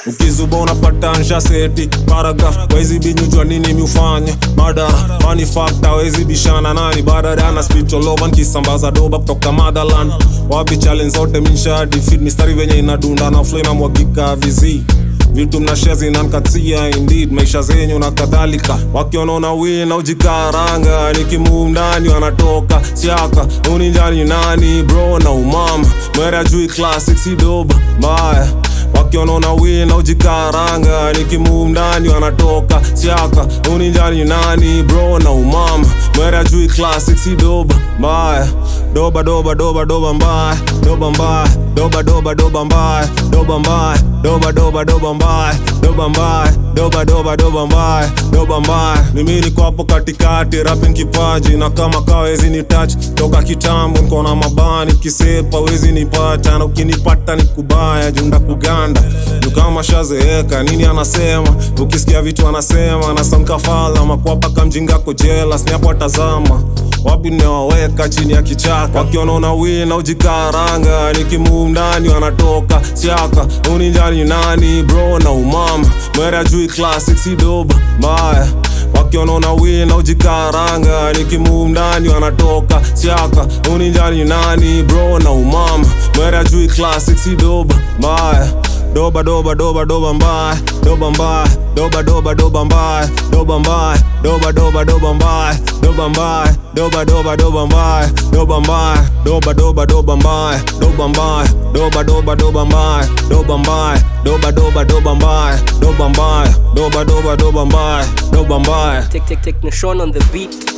ukizuba unapata nsha seti paragraph wezi binyujwa nini miufanya madara mani fakta wezi bishana nani badadana spitolovan kisambaza doba kutoka motherland wapi challenge zote minsha defeat mistari venye inadunda na flow inamwagika vizi vitu mnashia zinankatia indeed maisha zenyu na kadhalika wakionona wina ujikaranga nikimuu ndani wanatoka siaka uninjani nani bro na umama mwere jui classic sidoba mbaya wakionona wina ujikaranga nikimuu ndani wanatoka siaka uninjani nani bro na umama mwere jui classic sidoba mbaya doba doba doba doba mbaya doba mbaya doba doba doba mbaya doba mbaya doba doba doba mbaya doba mbaya doba doba doba mbaya doba mbaya mimi niko hapo katikati rapping kipaji na kama kawezi ni touch toka kitambo niko na mabani kisepa wezi nipata na ukinipata ni kubaya junda kuganda juu kama shazeeka nini anasema ukisikia vitu anasema na sankafala makwapa kamjinga kojela sniapo atazama wapi nimewaweka chini ya kichaka wakionona wina ujikaranga nikimuu ndani wanatoka siaka uninjani nani bro na umama mwere jui classic sidoba mbaya wakionona wina ujikaranga nikimuu ndani wanatoka siaka uninjani nani bro na umama mwere jui classic sidoba mbaya doba doba doba doba mbaya doba mbaya doba doba doba mbaya doba mbaya doba doba doba mbaya doba mbaya doba doba doba mbaya doba mbaya doba doba doba mbaya doba mbaya doba doba doba mbaya doba mbaya doba doba doba mbaya doba mbaya doba doba doba mbaya doba mbaya Take, take, take Nashon on the beat.